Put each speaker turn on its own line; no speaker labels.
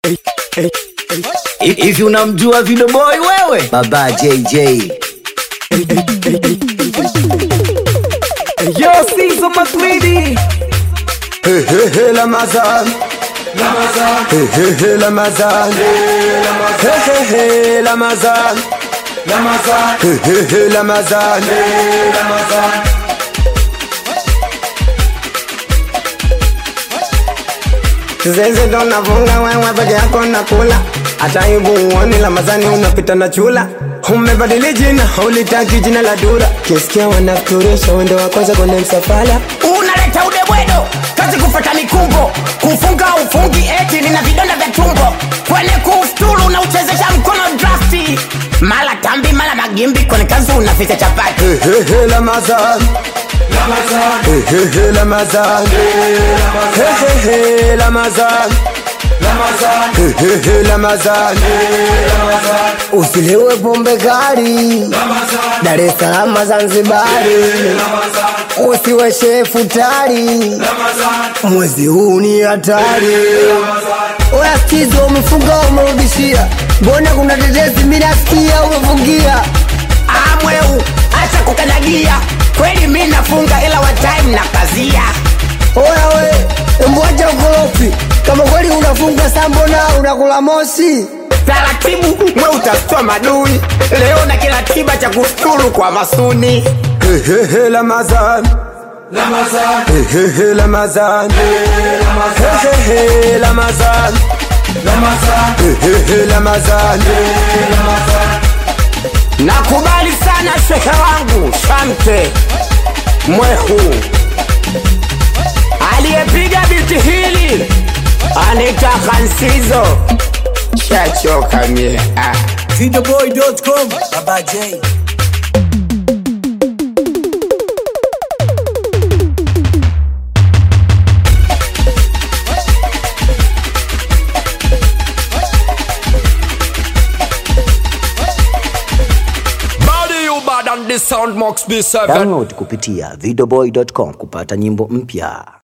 Hivi unamjua Video Boy wewe? Baba JJ.
Yo, Sizo Magridi.
Hey, hey, hey, Lamazan. Hey, hey, hey, Lamazan. Hey, hey, hey, Lamazan. Hey, hey, hey, Lamazan. Zenze ndo navunga wewe peke yako nakula hata hivu uoni Lamazani unapita na chula umebadili jina ulitaki jina la dura kisikia wanafuturisha wendo wa kwanza kwenye msafara
unaleta udebwedo kazi kufata mikumbo kufunga ufungi eti nina vidonda vya tumbo kwenye kufuturu unauchezesha mkono drafti mala tambi mala magimbi kwenye kazi unaficha chapati
Hey, hey, hey, Lamazan. Hey, hey, hey, Lamazan. Hey, hey, hey, Lamazan. Hey, hey, hey, Lamazan. Usilewe pombe kali Dar es Salaam Zanzibari, usiwe shefu tari, mwezi huu ni hatari. Oya kizo umefunga umerudishia, mbona kuna tetesi mimi nasikia umefungia
amweu acha kukanyagia kweli mi nafunga ila wa time na kazia
Oya we, mbwacha ukorofi kama kweli unafunga saa mbona unakula moshi?
taratibu mwe utastua madui leo na kila tiba cha kusturu kwa masuni
Hey, hey, hey, Lamazan. Hey, hey, hey, Lamazan. Hey, hey, hey, Lamazan. Hey, hey, hey, Lamazan.
nakubali sana shehe wangu shamte mwehu aliyepiga biti hili anita kansizo shachoka mie ah.
Videoboy.com. Baba J.
Body you bad and the sound must be seven.
Download kupitia videoboy.com kupata nyimbo mpya.